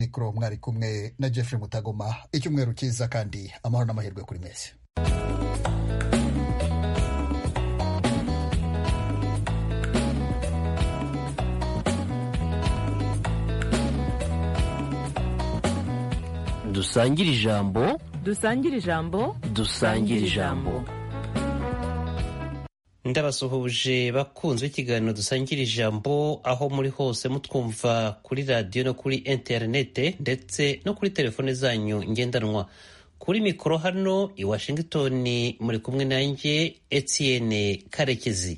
mikoro mwari kumwe na jeffrey mutagoma icyumweru cyiza kandi amahoro n'amahirwe kuri mwese dusangire ijambo dusangire ijambo dusangire ijambo ndabasuhuje bakunzwe ikiganiro dusangira ijambo aho muri hose mutwumva kuri radiyo no kuri interinete ndetse no kuri telefone zanyu ngendanwa kuri mikoro hano i washington muri kumwe nanjye etienne karekezi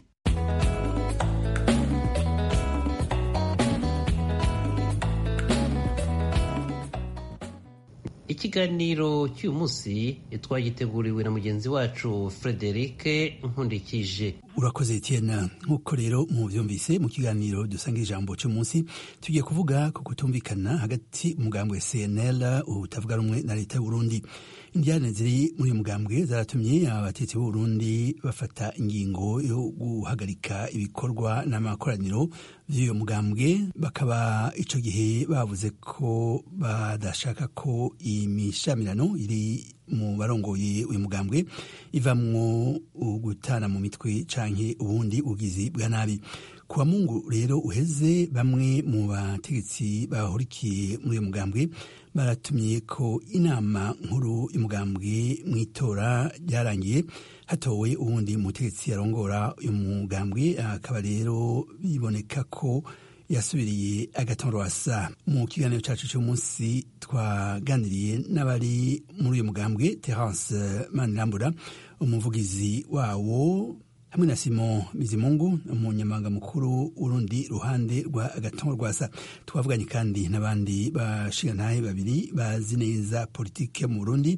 ikiganiro cy'uyu munsi twagiteguriwe na mugenzi wacu frederic nkundikije urakoze Etienne nk'uko rero mubyumvise mu kiganiro dusanga ijambo cy'umunsi tugiye kuvuga ku kutumvikana hagati umugambwe cnl utavuga rumwe na leta y'uburundi indyane ziri muri uyu mugambwe zaratumye abatetsi b'uburundi bafata ingingo yo guhagarika ibikorwa n'amakoraniro by'uyu mugambwe bakaba icyo gihe bavuze ko badashaka ko imishamirano iri mu barongoye uyu mugambwe ivamwo gutana mu mitwe canke ubundi ugizi bwa nabi kuwa mungu rero uheze bamwe mu bategetsi bahurikiye muri uyu mugambwe baratumye ko inama nkuru y'umugambwe mu itora ryarangiye hatowe ubundi mutegetsi yarongora uyu mugambwe akaba rero biboneka ko yasubiriye agatonrwasa mu kiganiro cyacu cy'umunsi twaganiriye n'abari muri uyu mugambwe terence manirambura umuvugizi wawo hamwe na simon bizimungu umunyamabanga mukuru w'urundi ruhande rwa agatonrwasa twavuganye kandi n'abandi bashingantahe babiri bazi neza politike mu burundi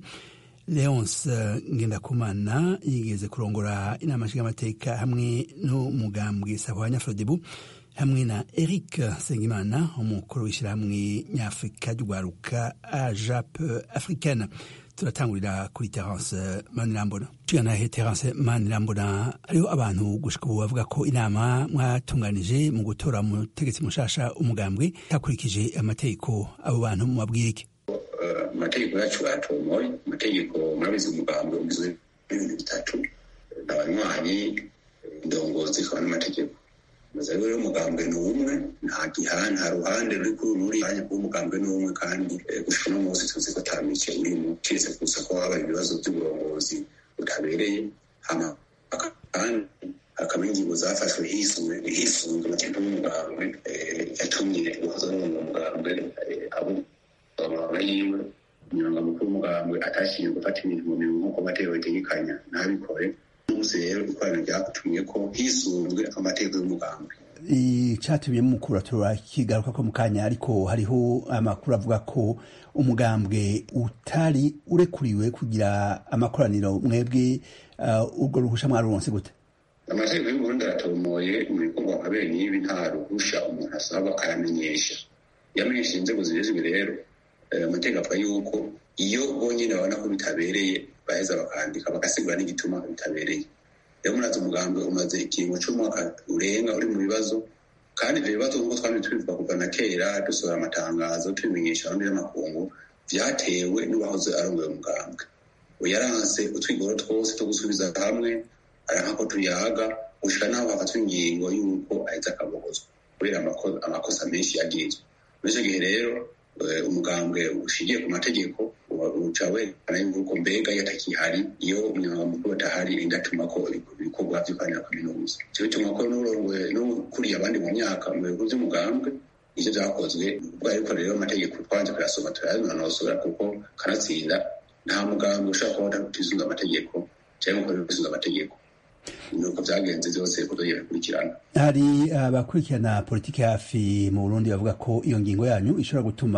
leonce ngendakumana yigeze kurongora inama nshingamateka hamwe n'umugambwe sahwanya frodebu hamwe na eric sengimana umukuru w'ishyirahamwe nyafurika ry'urwaruka ajap africaine turatangurira kuri terence manirambona tuganahe terence manirambona hariho abantu gushika ubu bavuga ko inama mwatunganije mu gutora umutegetsi mushasha umugambwe hakurikije amategeko abo bantu mubabwira iki amategeko yacu batomoye amategeko murabizi umugambwe ugizwe n'ibintu bitatu abanywanyi indongozi ikaba n'amategeko maze rero umugambwe ni umwe nta gihana nta ruhande ruri kuri ruri kanya kuba umugambwe ni umwe kandi gushika uno munsi tuzi ko ata mice urimo kiretse gusa ko habaye ibibazo by'uburongozi butabereye hama kandi hakaba ingingo zafashwe hisunzwe hisunzwe amategeko y'umugambwe yatumye guhoza n'uwo mugambwe abo amabanga yiwe umunyamabanga mukuru w'umugambwe atashyiriye gufata ibintu mu mirimo nk'uko amategeko bitegekanya ntabikore umunsi rero ikoraniro ryatumye ko hisunzwe amategeko y'umugambwe icyatumye mukura turakigaruka ko mu kanya ariko hariho amakuru avuga ko umugambwe utari urekuriwe kugira amakoraniro mwebwe urwo ruhusha mwaruronse gute amategeko y'uburundi aratomoye mu bikorwa nka bene ibi nta ruhusha umuntu asaba aramenyesha iyo amenyesheje inzego zibizwi rero amategeko avuga yuko iyo bonyine babona ko bitabereye baheza bakandika bagasigura n'igituma bitabereye rero murazi umugambi umaze ikiringo cy'umwaka urenga uri mu bibazo kandi ibyo bibazo nk'uko twari tubivuga kuva na kera dusohora amatangazo tubimenyesha abandi n'amakungu byatewe n'uwahoze arongoye umugambwe yaranse utwigoro twose two gusubiza hamwe aranka ko tuyaga gushika naho hafatwa ingingo y'uko aheza akabogozwa kubera amakosa menshi yagirizwa muri icyo gihe rero umugambwe ushingiye ku mategeko uca werekana yuko mbega iyo atakihari iyo umunyamabanga mukuru atahari indatuma ko ibikorwa vy'ukanira kaminuza ivyo bituma ko n'ukuriye abandi mu myaka mu bihugu vy'umugambwe ivyo vyakozwe ubwo ariko rero amategeko twanje kuyasoma turayanonosora kuko kanatsinda nta mugambwe ushobora kuba utisunga amategeko canke gukora ibisunga amategeko nuko vyagenze vyose ko tugiye bikurikirana hari abakurikirana politiki hafi mu burundi bavuga ko iyo ngingo yanyu ishobora gutuma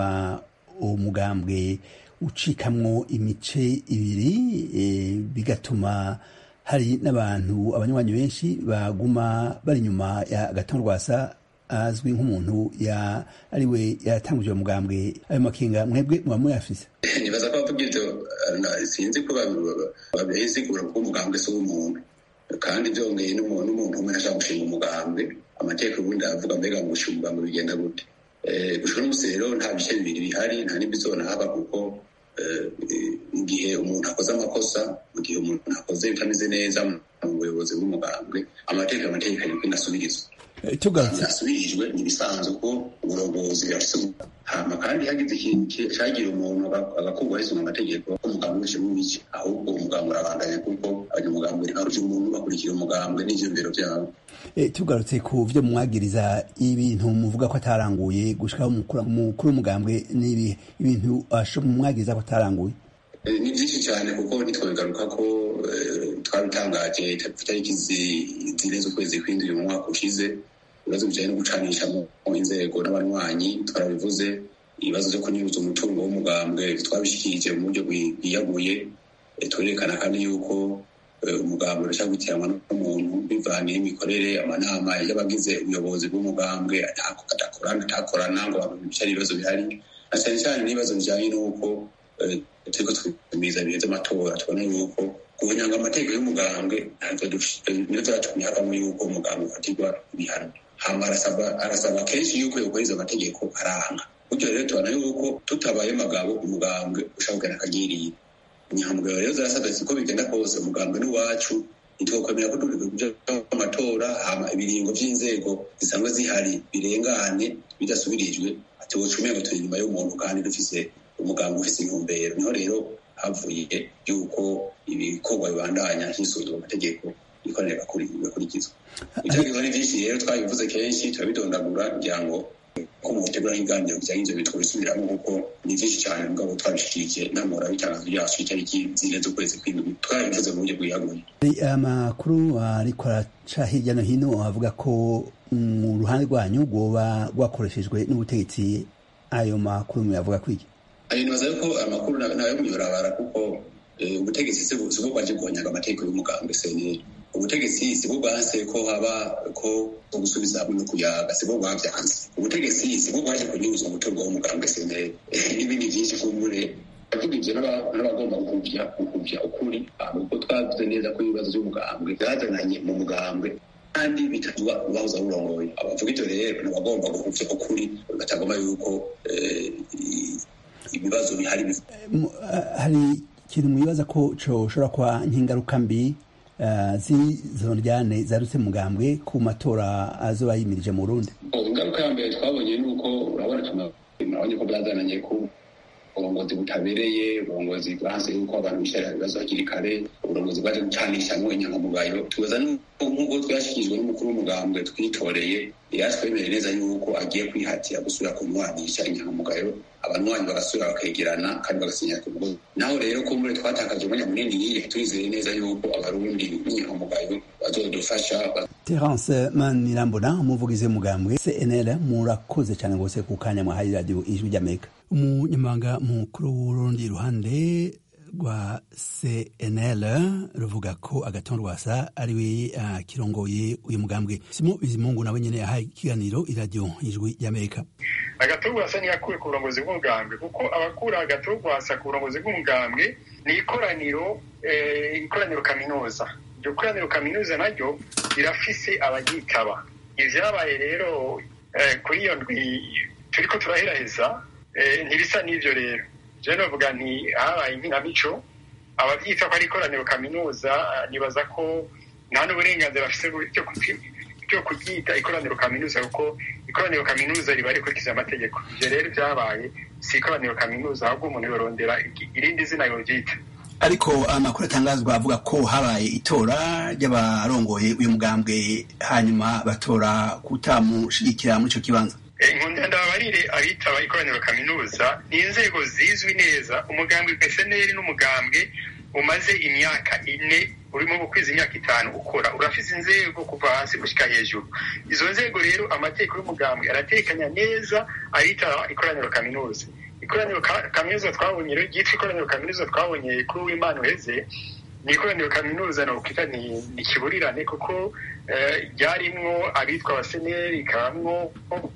umugambwe ucikamwo imice ibiri bigatuma hari n'abantu abanywanyi benshi baguma bari inyuma ya gatonrwasa azwi nk'umuntu ya ariwe yatanguje uwo mugambwe ayo makinga mwebwe muba muyafise nibaza ko bavuga ivyo sinzi ko babisigura kuko umugambwe si uw'umuntu kandi byongeye n'umuntu umwe ashaka gushinga umugambwe amategeko ubundi aravuga mbega ngo gushinga umugambwe bigenda gute gushora umunsi rero nta bice bibiri bihari nta n'ibizona haba kuko mu gihe umuntu akoze amakosa mu gihe umuntu akoze bitameze neza mu buyobozi bw'umugambwe amategeko amategeko ariko inasubirizwa yasubirijwe ni ibisanzwe ko uburongozi bwafise hama kandi hagize ikintu cagira umuntu agakurwa hisunga amategeko umugambwe wese mubice ahubwo umugambwe urabandanya kuko abanyamugambwe ntibaruje umuntu bakurikira umugambwe n'ivyumviro vyabo tugarutse ku vyo mwagiriza ibintu muvuga ko ataranguye gushikaho umukuru w'umugambwe n'ibihe ibintu mwagiriza ko ataranguye ni byinshi cyane kuko ntitwabigaruka ko twabitangaje itariki zine z'ukwezi kw'indwi mu mwaka ushize ibibazo bijyanye no gucanisha mu inzego n'abanywanyi twarabivuze ibibazo byo kunyuruza umutungo w'umugambwe twabishikirije mu buryo bwiyaguye twerekana kandi yuko umugambwe urashaka gutiranwa n'umuntu bivaniye imikorere amanama y'abagize ubuyobozi bw'umugambwe adakorana atakorana ngo bicare ibibazo bihari na cyane cyane n'ibibazo bijyanye n'uko turiko twitumiza ibihe vy'amatora tubona yuko guhunyanga amategeko y'umugambwe niyo vyatumye havamo yuko umugambwe ufatirwa ibihano hama arasaba kenshi yuko yokubahiriza amategeko aranga gutyo rero tubona yuko tutabaye magabo umugambwe ushobora kugenda akagiriye inyangamugayo rero zarasabwa siko bigenda kose umugambwe n'iwacu ntitwokwemera ko turi amatora hama ibiringo vy'inzego zisanzwe zihari birengane bidasubirijwe ati wocumengo ngo turi inyuma y'umuntu kandi dufise umuganga ufise intumbero niho rero havuye yuko ibikorwa bibandanya hisuzwa amategeko ikorera bikurikizwa ibyagizo ni vyinshi rero twabivuze kenshi turabidondagura kugira ngo ko mu butegura nk'ibiganiro bijyanye ivyo bitwo bisubiramo kuko ni vyinshi cyane mugabo twabishikirije namura bitangazo ryacu itariki zine z'ukwezi kw'indwi twabivuze mu buryo bwiyaguye amakuru ariko araca hirya no hino avuga ko mu ruhande rwanyu rwoba rwakoreshejwe n'ubutegetsi ayo makuru muyavuga kwiki ayo nibaza yuko amakuru nayo muyorabara kuko ubutegetsi sibwo bwaje guhonyaga amategeko y'umugambwe seneri ubutegetsi sibwo bwanse ko haba ko gusubiza hamwe no kuyaga sibwo bwavyanze ubutegetsi sibwo bwaje kunyuza umutungo w'umugambwe seneri n'ibindi vyinshi kumbure avuga ivyo n'abagomba gukuvya gukuvya ukuri kuko twavuze neza ko ibibazo vy'umugambwe vyazananye mu mugambwe kandi bitatuba ubahoza burongoye abavuga ivyo rero n'abagomba gukuvya ukuri batagomba yuko ibibazo bihari hari ikintu mwibaza ko coshobora kuba nk'ingaruka mbi z'izo ndyane zarutse mugambwe ku matora azoba yimirije mu Burundi ingaruka ya mbere twabonye ni uko urabona tunabonye ko bwazananye ko uburongozi butabereye uburongozi bwanse yuko abantu bicarira ibibazo hakiri kare uburongozi bwaje gucanishamwo inyangamugayo tubaza nk'uko twashyikirijwe n'umukuru w'umugambwe twitoreye yatwemereye neza yuko agiye kwihatira gusubira kunywanisha inyangamugayo abanywanyi bagasubira bakegerana kandi bagasinya ku mugozi naho rero ko muri twatakaje umwanya munini yiye turizeye neza yuko abarundi b'inyangamugayo bazodufasha terence manirambona umuvugizi w'umugambwe cnl murakoze cyane rwose ku kanya mwahaye radiyo ijwi ry'amerika umunyamabanga mukuru w'urundi iruhande rwa cnl ruvuga ko agaton rwasa ari we akirongoye uyu mugambwe simo bizimungu nawe nyene yahaye ikiganiro iradiyo ijwi ry'amerika agaton rwasa ntiyakuwe ku burongozi bw'umugambwe kuko abakura agaton rwasa ku burongozi bw'umugambwe ni ikoraniro ikoraniro kaminuza iryo koraniro kaminuza naryo rirafise abaryitaba ivyabaye rero kuri iyo ndwi turiko turaheraheza ntibisa n'ivyo rero je novuga nti habaye inkinamico abavyita ko ari ikoraniro kaminuza nibaza ko nta n'uburenganzira bafise byo kuryita ikoraniro kaminuza kuko ikoraniro kaminuza riba rikurikiza amategeko ivyo rero vyabaye si ikoraniro kaminuza ahubwo umuntu yorondera irindi zina yoryita ariko amakuru atangazwa avuga ko habaye itora ry'abarongoye uyu mugambwe hanyuma batora kutamushigikira muri ico kibanza inkunda ndababarire abitaba ikoraniro kaminuza ni inzego zizwi neza umugambwe peseneri n'umugambwe umaze imyaka ine urimo gukwiza imyaka itanu ukora urafise inzego kuva hasi gushika hejuru izo nzego rero amategeko y'umugambwe aratekanya neza abitaba ikoraniro kaminuza ikoraniro kaminuza twabonye rero ryitwa ikoraniro kaminuza twabonye kuri uwimana uheze ni ikoraniro kaminuza nokwita ni kiburirane kuko ryarimwo abitwa abaseneri ikabamwo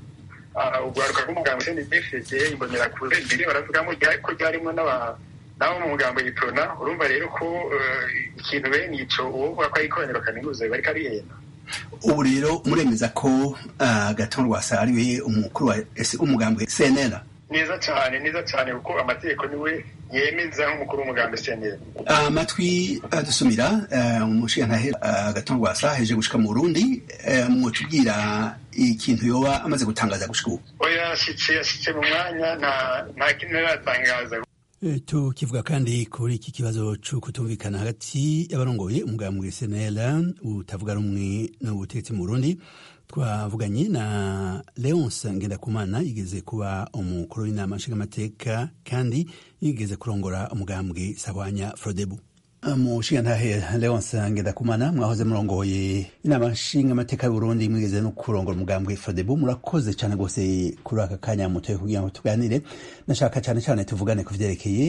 urwaruka rw'umugambwe cndfd imbonerakure mbere baravugamo ko ryarimwo n'abo mu mugambo yiprona urumva rero ko ikintu bene ico uwovuga ko ari ikoraniro kaminuza biba ariko arihenda ubu rero muremeza ko gaton rwasa ariwe umukuru wa umugambwe cnl neza cyane neza cyane kuko amategeko niwe yemeza nk'umukuru w'umugambi cnl amatwi adusumira umushingantahe gaton rwasa heje gushika mu burundi mwotubwira ikintu yoba amaze gutangaza gushika ubu oya yashitse yashitse mu mwanya nta kintu aratangaza tukivuga kandi kuri iki kibazo cyo kutumvikana hagati y'abarongoye umugambwe cnl utavuga rumwe n'ubutegetsi mu burundi twavuganye na leonce ngendakumana yigeze kuba umukuru w'inama nshingamateka kandi yigeze kurongora umugambwe sahwanya frodebu mushingantahe leonce ngendakumana mwahoze murongoye inama nshingamateka y'uburundi mwigeze no kurongora umugambwe frodebu murakoze cyane rwose kuri aka kanya mutoye kugira ngo tuganire nashaka cyane cyane tuvugane ku vyerekeye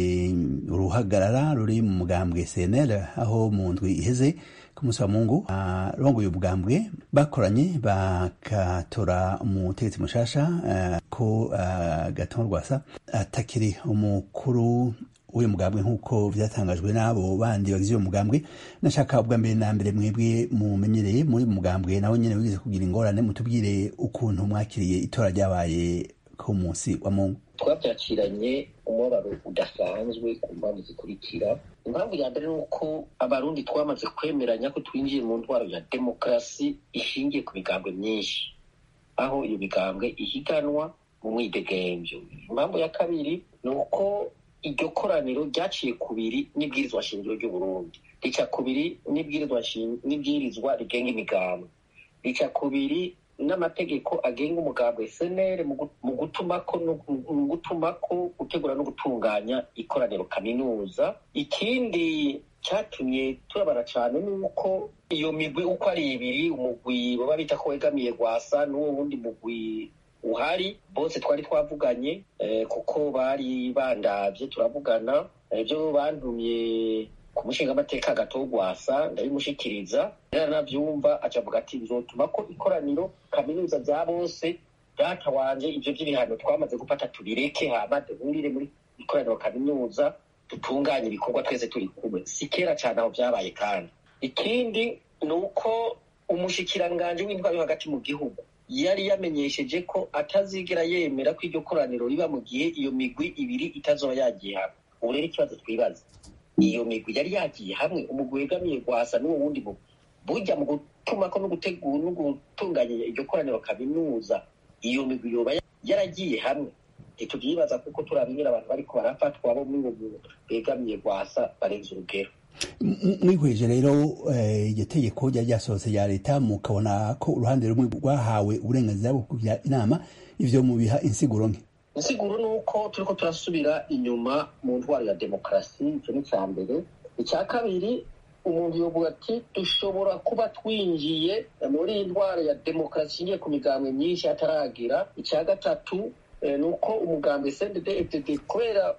uruhagarara ruri mu mugambwe cnl aho mu ndwi iheze ku munsi wa mungu arongoye ubwambwe bakoranye bakatora umutegetsi mushasha uh, ko uh, gaton rwasa atakiri umukuru w'uyu mugambwe nk'uko vyatangajwe n'abo bandi bagize uyo mugambwe nashaka ubwa mbere na mbere mwebwe mumenyereye muri mugambwe nawe nyene wigeze kugira ingorane mutubwire ukuntu mwakiriye itora ryabaye ku munsi wa mungu twabyakiranye umubabaro udasanzwe ku mpamvu zikurikira impamvu ya mbere ni uko abarundi twamaze kwemeranya ko twinjiye mu ntwaro ya demokarasi ishingiye ku migambwe myinshi aho iyo migambwe ihiganwa mu mwidegemvyo impamvu ya kabiri ni uko iryo koraniro ryaciye kubiri n'ibwirizwa shingiro ry'uburundi rica kubiri n'ibwirizwa rigenga imigambwe rica kubiri n'amategeko agenga umugambwe senere mu gutumako mu gutumako gutegura no gutunganya ikoraniro kaminuza ikindi cyatumye turabara cyane ni uko iyo migwi uko ari ibiri umugwi baba bita ko wegamiye gwasa n'uwo wundi mugwi uhari bose twari twavuganye kuko bari bandavye turavugana ibyo bandumye ku mushingamateka gatogwasa ndabimushikiriza rero navyumva acavuga ati bizotuma ko ikoraniro kaminuza vya bose data wanje ivyo vy'ibihano twamaze gufata tubireke hama duhurire muri ikoraniro kaminuza dutunganye ibikorwa twese turi kumwe si kera cane aho vyabaye kandi ikindi ni uko umushikiranganje w'intwaro yo hagati mu gihugu yari yamenyesheje ko atazigera yemera ko iryo koraniro riba mu gihe iyo migwi ibiri itazoba yagiye hamwe ubu rero ikibazo twibaza iyo migwi yari yagiye hamwe umugwi wegamiye gwasa n'uwo wundi mugwi burya mu gutumako no gutegura no gutunganya iryo koraniro kaminuza iyo migwi yoba yaragiye hamwe ntituvyibaza kuko turabingira abantu bariko barafatwa bo muri uwo begamiye gwasa barenze urugero mwihweje rero iryo tegeko ryari ryasohotse rya leta mukabona ko uruhande rumwe rwahawe uburenganzira bwo kugira inama ivyo mubiha insiguro nke insiguro ni uko turiko turasubira inyuma mu ntwaro ya demokarasi icyo ni icya mbere icya kabiri umuntu yovuga ati dushobora kuba twinjiye muri iyi ndwara ya demokarasi ishingiye ku migambwe myinshi ataragira icya gatatu ni uko umugambwe cndd kubera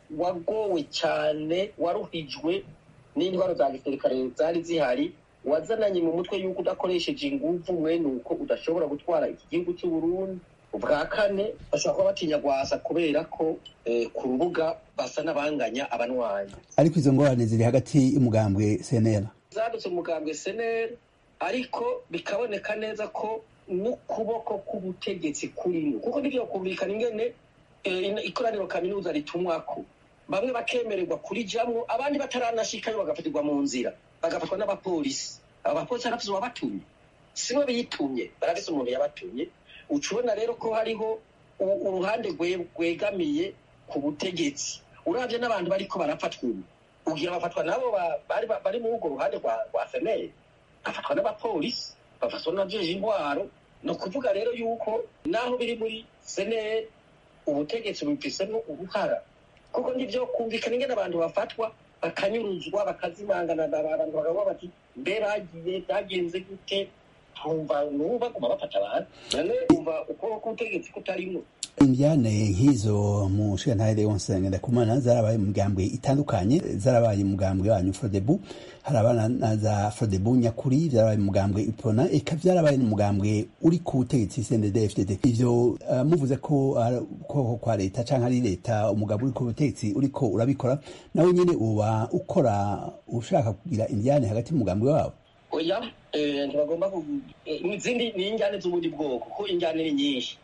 wagowe cyane waruhijwe n'indwara za gisirikare zari zihari wazananye mu mutwe y'uko udakoresheje inguvu mwene uko udashobora gutwara iki gihugu cy'u Burundi ubwa kane bashobora kuba batinya gwasa kubera ko ku rubuga basa n'abanganya abanwanyi ariko izo ngorane ziri hagati y'umugambwe cnl zadutse mu mugambwe cnl ariko bikaboneka neza ko n'ukuboko k'ubutegetsi kurimo kuko nivyo kumvikana ingene ikoraniro kaminuza ritumwako bamwe bakemererwa kurijamwo abandi bataranashikayo bagafatirwa mu nzira bagafatwa n'abapolisi abo bapolisi barafise uwabatumye sibo bitumye barafise umuntu yabatumye ucubona rero ko hariho uruhande rwegamiye ku butegetsi uravye n'abantu bariko barafatwa ubu ugira bafatwa nabo bari muri urwo ruhande rwa seneri bafatwa n'abapolisi bafatwa n'abajeje intwaro ni ukuvuga rero yuko naho biri muri seneri ubutegetsi bubifisemo uruhara kuko nivyo kumvikana ingene abantu bafatwa bakanyuruzwa bakazimangana abantu bakavuga bati mbe bagiye byagenze gute twumva nubu baguma bafata abantu none umva ukuboko k'ubutegetsi kutarimwo indyane nk'izo mu nshingantahe leonse ngendakumana zarabaye mu migambwe itandukanye zarabaye mugambwe wanyu frodebu harabana na za frodebu nyakuri vyarabaye mu mugambwe ipona eka vyarabaye n'umugambwe uri ku butegetsi cndd fdd ivyo uh, muvuze ko ari ukuboko kwa leta canke ari leta umugabo uri ku butegetsi uriko urabikora nawe nyene uba ukora ushaka kugira indyane hagati mu mugambwe wabo oya ntibagomba izindi ni injyane z'ubundi bwoko kuko injyane ni nyinshi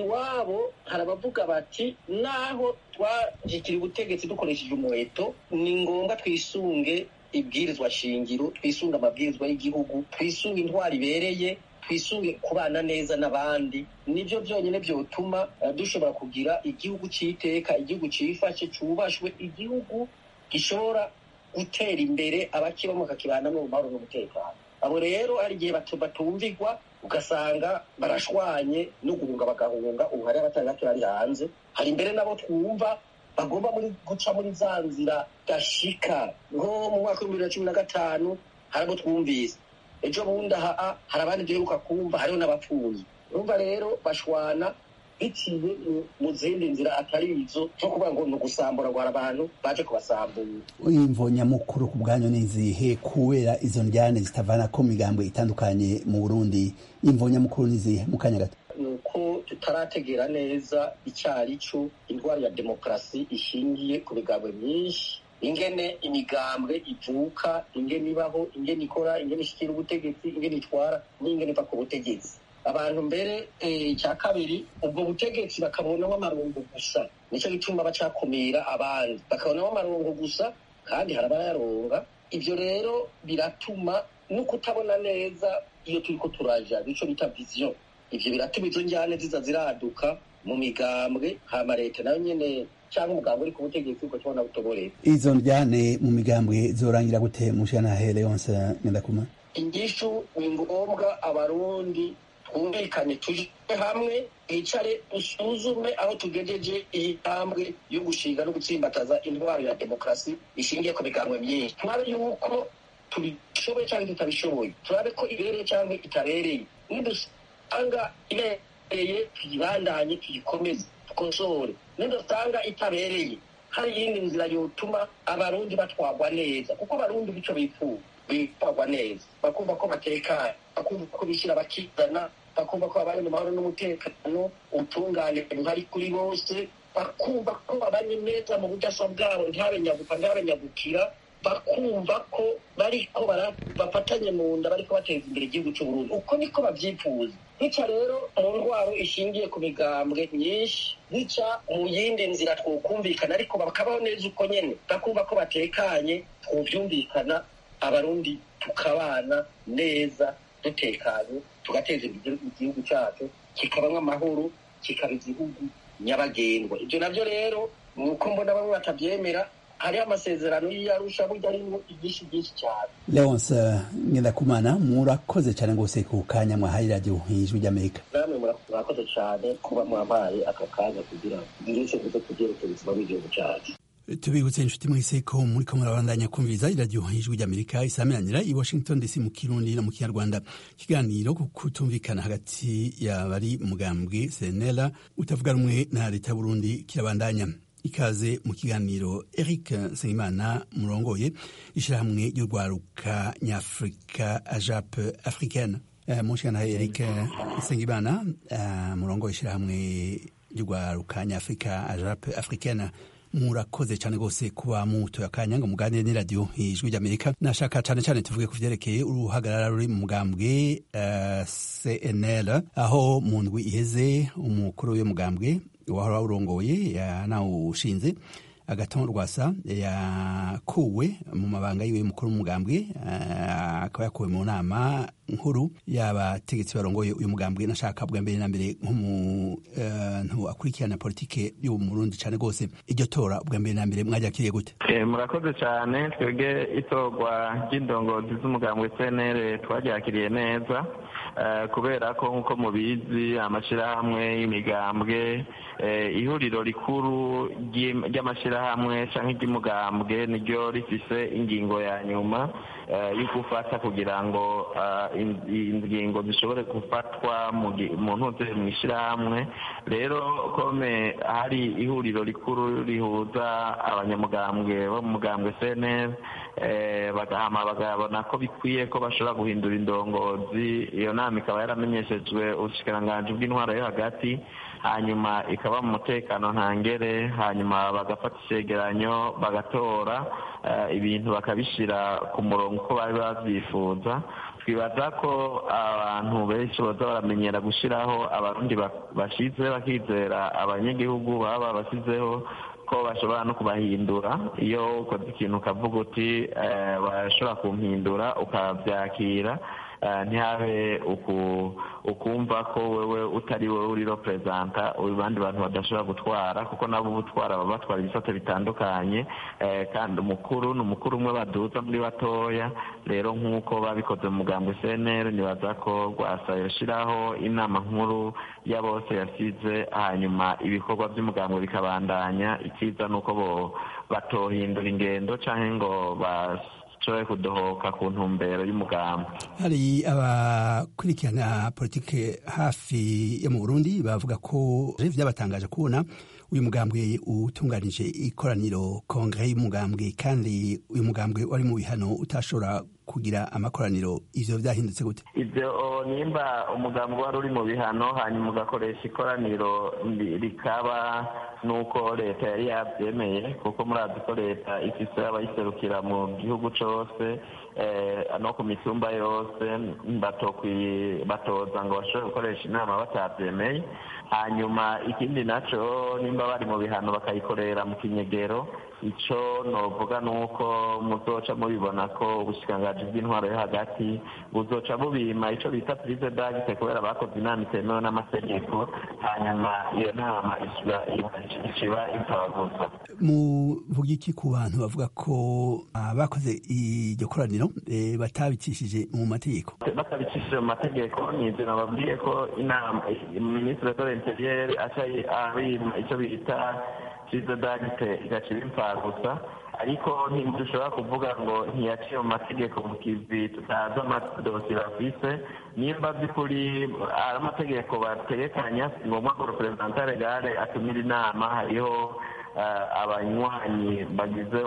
iwabo hari abavuga bati naho twashyikira ubutegetsi dukoresheje umuheto ni ngombwa twisunge ibwirizwa shingiro twisunge amabwirizwa y'igihugu twisunge intwari ibereye twisunge kubana neza n'abandi nibyo byonyine byotuma dushobora kugira igihugu cy'iteka igihugu cyifashe cyubashwe igihugu gishobora gutera imbere abakibamo bakakibanamo mu mahoro n'umutekano abo rero hari igihe batumvirwa ugasanga barashwanye no guhunga bagahunga ubu hari abatandatu bari hanze hari imbere nabo twumva bagomba muri guca muri za nzira gashika nko mu mwaka w'ibihumbi bibiri na cumi na gatanu hari abo twumvise ejo bundi aha hari abandi duheruka kumva hariho n'abapfuye urumva rero bashwana biciye mu zindi nzira atari izo zo kuvuga ngo ni ugusambura ngo hari abantu baje kubasambura imvo nyamukuru ku bwanyu ni izihe kubera izo njyane zitavana ko migambwe itandukanye mu burundi imvo nyamukuru ni izihe mu kanya gato ni uko tutarategera neza icyari cyo indwara ya demokarasi ishingiye ku migambwe myinshi ingene imigambwe ivuka ingene ibaho ingene ikora ingene ishikira ubutegetsi ingene itwara n'ingene iva ku butegetsi abantu mbere icya kabiri ubwo butegetsi bakabonamo amarongo gusa nicyo gituma bacakumira abandi bakabonamo amarongo gusa kandi hari abayaronga ibyo rero biratuma no kutabona neza iyo turi ko turaja nicyo bita viziyo ibyo biratuma izo njyane ziza ziraduka mu migambwe hama leta nayo nyene cyangwa umugambwe uri ku butegetsi uko tubona butoborera izo njyane mu migambwe zorangira gute mushana hele yonse nyandakuma ingishu ni ngombwa abarundi twumvikane tuje hamwe twicare dusuzume aho tugejeje iyi ntambwe yo gushinga no gutsimbataza intwaro ya demokarasi ishingiye ku migambwe myinshi turabe yuko tubishoboye cyangwa tutabishoboye turabe ko ibereye cyangwa itabereye nidusanga ibereye tuyibandanye tuyikomeze dukosore nidusanga itabereye hari iyindi nzira yotuma abarundi batwagwa neza kuko abarundi bico bifuza bitwagwa neza bakumva ko batekanye bakumva ko bishyira bakizana bakumva ko babanye mu mahoro n'umutekano ubutungane buhari kuri bose bakumva ko babanye neza mu budasa bwabo ntihabe nyagupa ntihabe nyagukira bakumva ko bariko bafatanye mu nda bariko bateza imbere igihugu cy'uburundi uko niko babyifuza bica rero mu ndwaro ishingiye ku migambwe myinshi bica mu yindi nzira twokumvikana ariko bakabaho neza uko nyene bakumva ko batekanye twovyumvikana abarundi tukabana neza dutekanye tugateza imbere igihugu cyacu kikabamwo amahoro kikaba igihugu nyabagendwa ibyo nabyo rero ni uko mbona bamwe batabyemera hariho amasezerano y'iyarusha burya arimo ibyinshi byinshi cyane leonce ngendakumana murakoze cyane rwose ku kanya mwahaye radiyo ijwi ry'amerika namwe murakoze cyane kuba mwampaye aka kanya kugira ngo ngire icyo mvuze ku byerekeye ubuzima bw'igihugu cyacu tubibutse inshuti mwese ko muri ko murabandanya kumviriza iradiyo ijwi ry'amerika isameranira i washington dc mu kirundi no mu kinyarwanda ikiganiro ku kutumvikana hagati y'abari mugambwe senera utavuga rumwe na leta y'uburundi kirabandanya ikaze mu kiganiro eric nsengimana murongoye ishyirahamwe ry'urwaruka nyafurika ajape africaine uh, mushikana eric nsengimana uh, murongoye ishyirahamwe ry'urwaruka nyafurika ajape africaine murakoze cyane rwose kuba mutoye akanya ngo muganire n'iradiyo ijwi ry'amerika nashaka cyane cyane tuvuge ku vyerekeye uruhagarara ruri mu mugambwe uh, cnl aho mu ndwi iheze umukuru w'uyo mugambwe wahora urongoye yanawushinze agaton rwasa yakuwe mu mabanga yiwe y'umukuru w'umugambwe akaba yakuwe mu nama nkuru y'abategetsi barongoye uyu mugambwe nashaka bwa mbere na mbere nk'umuntu akurikirana politike y'ubu murundi cyane rwose iryo tora bwa mbere na mbere mwaryakiriye gute murakoze cyane twebwe itorwa ry'indongozi z'umugambwe cnr twaryakiriye neza kubera ko nk'uko mubizi amashyirahamwe y'imigambwe ihuriro rikuru ry'amashyirahamwe cyangwa iry'umugambwe niryo rifise ingingo ya nyuma yo gufata kugira ngo ingingo zishobore gufatwa mu ntuze mu ishyirahamwe rero kome hari ihuriro rikuru rihuza abanyamugambwe bo mu mugambwe cnr bagahama bagabona ko bikwiye ko bashobora guhindura indongozi iyo nama ikaba yaramenyeshejwe ubushikiranganji bw'intwaro yo hagati hanyuma ikaba mu mutekano ntangere hanyuma bagafata icyegeranyo bagatora ibintu bakabishyira ku murongo uko bari babyifuza twibaza ko abantu benshi baza baramenyera gushyiraho abarundi bashize bakizera abanyagihugu baba babashyizeho ko bashobora no kubahindura iyo ukoze ikintu ukavuga uti bashobora kumpindura ukabyakira ntihabe ukumva ko wewe utari wowe uri reperezanta abandi bantu badashobora gutwara kuko nabo ubutwara baba batwara ibisate bitandukanye kandi umukuru ni umukuru umwe baduza muri batoya rero nk'uko babikoze mu mugambo cnr nibaza ko rwasa yashyiraho inama nkuru ya bose yasize hanyuma ibikorwa by'umugambo bikabandanya icyiza ni uko batohindura ingendo cyangwa ngo bashobore kudohoka ku ntumbero y'umugambi hari abakurikirana politike hafi yo mu burundi bavuga ko byabatangaje kubona uyu mugambwe utunganije ikoraniro kongere y'umugambwe kandi uyu mugambwe wari mu bihano utashobora kugira amakoraniro ivyo vyahindutse gute ivyo nimba umugambi wari uri mu bihano hanyuma ugakoresha ikoraniro rikaba nuko leta yari yavyemeye kuko murazi ko leta ifise abayiserukira mu gihugu cose no ku mitumba yose batoza ngo bashobore gukoresha inama batavyemeye hanyuma ikindi naco nimba bari mu bihano bakayikorera mu kinyegero ico novuga nuko muzoca mubibona ko ubushikiranganji bw'intwaro yo hagati buzoca bubima ico bita prise dagite kubera bakoze inama itemewe n'amategeko hanyuma iyo nama iciba itabaguza muvuga iki ku bantu bavuga ko bakoze iryo koraniro batabicishije mu mategeko batabicishije mu mategeko ni ivyo nababwiye ko inama minisitiri de l'interieur aca abima ico bita prise dagite igaciba imfagusa ariko ntidushobora kuvuga ngo ntiyaciye mu mategeko mu kivi tutazi amadosiye bafise nimba by'ukuri ari amategeko bategekanya si ngombwa ngo reperezanta regare atumira inama hariho abanywanyi bagize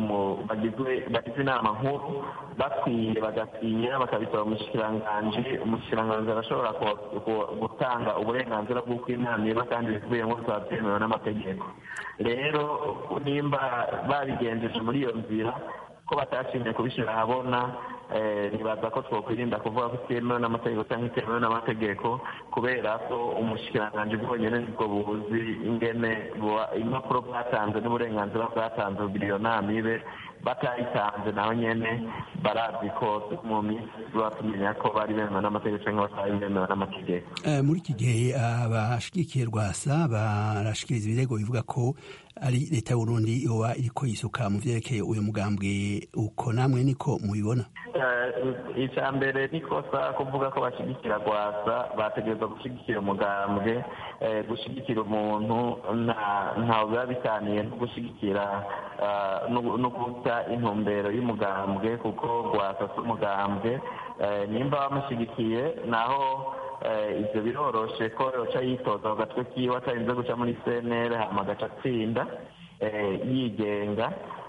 bagize inama nkuru bakwiye bagasinya bakabisaba umushikiranganji umushikiranganji arashobora gutanga uburenganzira bw'uko inama iba kandi bikubiyemo bikaba byemewe n'amategeko rero nimba babigenjeje muri iyo nzira ko batashimye kubishyira ahabona ntibaza ko twakwirinda kuvuga ko itemewe n'amategeko cyangwa itemewe n'amategeko kubera ko umushikiranganji bwonyine nibwo buzi ingene impapuro bwatanze n'uburenganzira bwatanze kugira iyo nama ibe batayitanze naho nyene barazi ko mu minsi batumenya ko bari bemewe n'amategeko cyangwa batari bemewe n'amategeko muri iki gihe abashigikiye rwasa barashikiriza ibirego bivuga ko ari leta y'uburundi yoba iriko yisuka mu vyerekeye uyu mugambwe uko namwe niko mubibona icya mbere ni kosa kuvuga ko bashyigikira rwasa bategereza gushyigikira umugambwe gushyigikira umuntu ntawe biba bitaniye no gushyigikira no guta intumbero y'umugambwe kuko rwasa si umugambwe nimba bamushyigikiye naho ibyo biroroshe ko yoca yitoza ku gatwe kiwe atarinze guca muri cnr hama agaca atsinda yigenga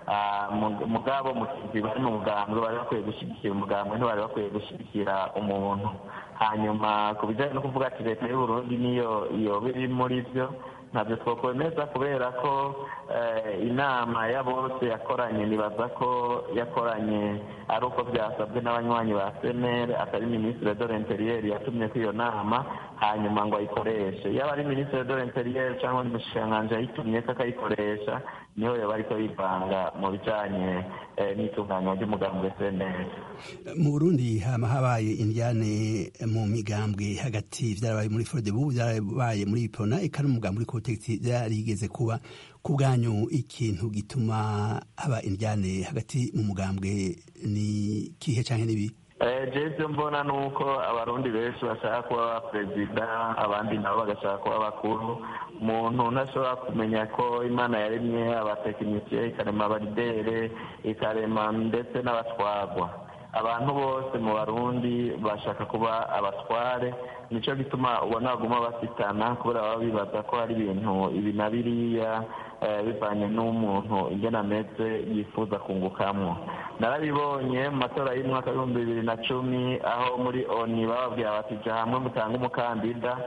mugabo mu kizi bari mu mugambwe bari bakwiye gushyigikira umugambwe ntibari bakwiye gushyigikira umuntu hanyuma ku bijyanye no kuvuga ati leta y'uburundi niyo yoba iri muri byo ntabyo twakwemeza kubera ko inama ya bose yakoranye nibaza ko yakoranye ari uko byasabwe n'abanywanyi ba senere atari minisitiri de l'interieur yatumye ko iyo nama hanyuma ngo ayikoreshe yaba ari minisitiri de l'interieur cyangwa undi mushikiranganji yayitumye ko akayikoresha niho yoba ariko yivanga mu bijanye n'itunganywa ry'umugambwe senere mu burundi hama habaye indyane mu migambwe hagati vyarabaye muri frodebu vyarabaye muri ipona eka n'umugambi uri kubutegetsi vyarigeze kuba ku bwanyu ikintu gituma haba indyane hagati mu mugambwe ni kihe canke nibi jevyo mbona ni uko abarundi benshi bashaka kuba perezida abandi nabo bagashaka kuba bakuru umuntu ntashobora kumenya ko imana yaremye abatekinisiye ikarema abaridere ikarema ndetse n'abatwarwa abantu bose mu barundi bashaka kuba abatware nicyo gituma ubona baguma basitana kubera baba bibaza ko hari ibintu ibi na biriya bivanye n'umuntu ingena ameze yifuza kungukamwo narabibonye mu matora y'umwaka w'ibihumbi bibiri na cumi aho muri oni bababwira bati jya hamwe mutange umukandida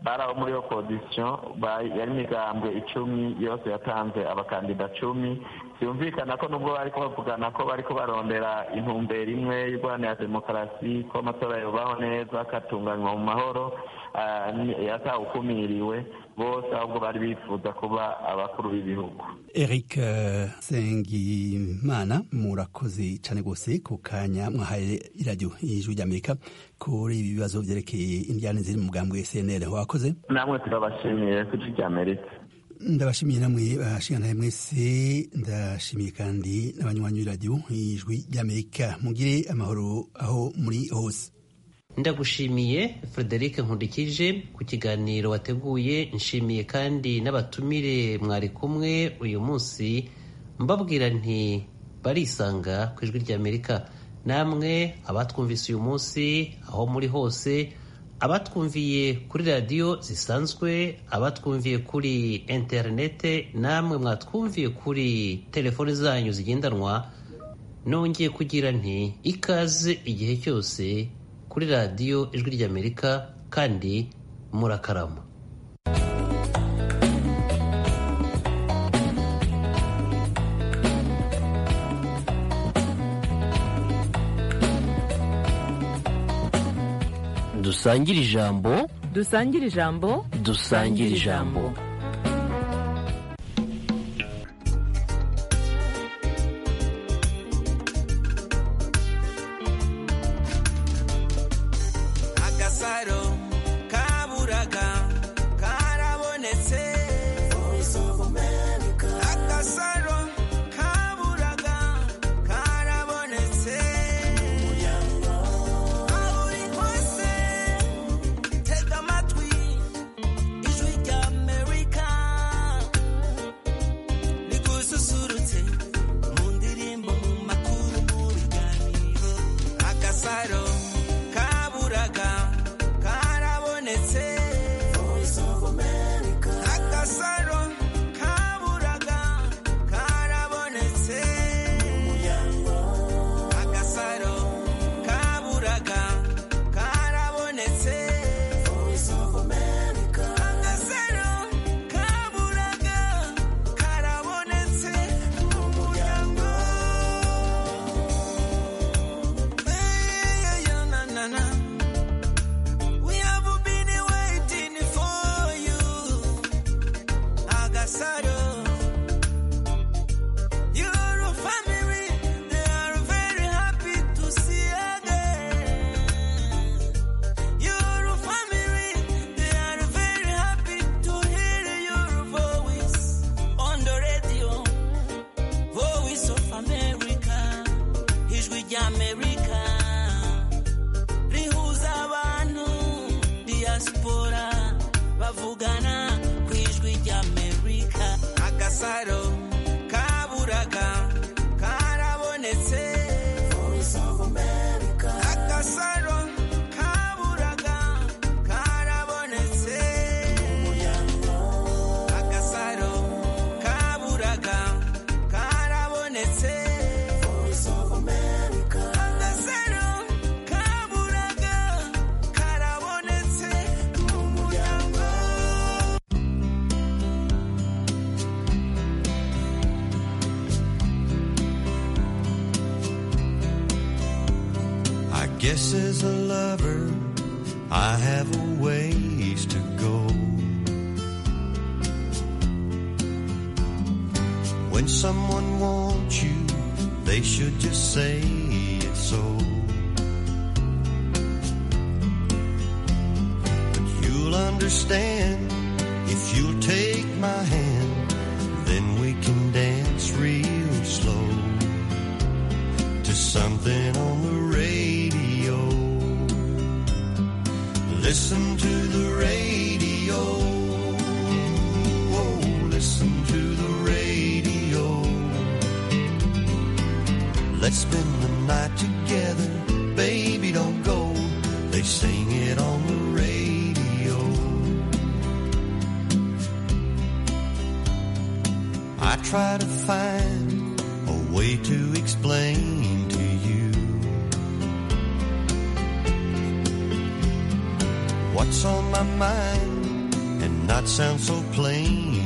bari abo muri opozisiyo yari imigambwe icumi yose yatanze abakandida cumi byumvikana ko nubwo bari bavugana ko bari barondera intumbero imwe y'urwanira demokarasi ko amatora yubaho neza akatunganywa mu mahoro yatawukumiriwe bose ahubwo bari bifuza kuba abakuru b'ibihugu eric sengimana murakoze cyane rwose ku kanya mwahaye iradiyo y'ijwi ry'amerika kuri ibi bibazo byerekeye indyane ziri mu mugambwe cnl wakoze namwe turabashimiye ku ijwi ry'amerika ndabashimiye namwe bashingana mwese ndashimiye kandi n'abanywanyi b'iradiyo y'ijwi ry'amerika mugire amahoro aho muri hose ndagushimiye frederic nkundikije ku kiganiro wateguye nshimiye kandi n'abatumire mwari kumwe uyu munsi mbabwira nti barisanga ku ijwi ry'amerika namwe abatwumvise uyu munsi aho muri hose abatwumviye kuri radiyo zisanzwe abatwumviye kuri interinete namwe mwatwumviye kuri telefoni zanyu zigendanwa nongeye kugira nti ikaze igihe cyose kuri radiyo ijwi ry'amerika kandi murakarama dusangire ijambo dusangire ijambo dusangire ijambo agasaro kaburaga karabonetse agasaro kaburaga karabonetse aho uri hose tega amatwi ijwi rya amerika rigususurutse mu ndirimbo mu makuru mu biganiro agasaro kaburaga karabonetse agasaro kaburaga karabonetse agasaro kaburaga karabonetse agasaro kaburaga karabonetse mu muryango Hey, yeah, na, na, na. We have been waiting for you, Agasaro. Your family, they are very happy to see again. Your family, they are very happy to hear your voice on the radio. Voice of America, ijwi ry'Amerika rihuza abantu diaspora bavugana ku ijwi ry'Amerika agasaro kaburaga karabonetse agasaro kaburaga karabonetse agasaro kaburaga karabonetse agasaro kaburaga karabonetse mu muryango I guess as a lover, I have a ways to go. When someone wants you, they should just say it so. But you'll understand if you'll take my hand, then we can dance real slow to something on the radio. Listen to the radio. Oh, listen to the radio. Let's spend the night together. Baby, don't go. They sing it on the radio. I try to find a way to explain to you what's on my mind not sound so plain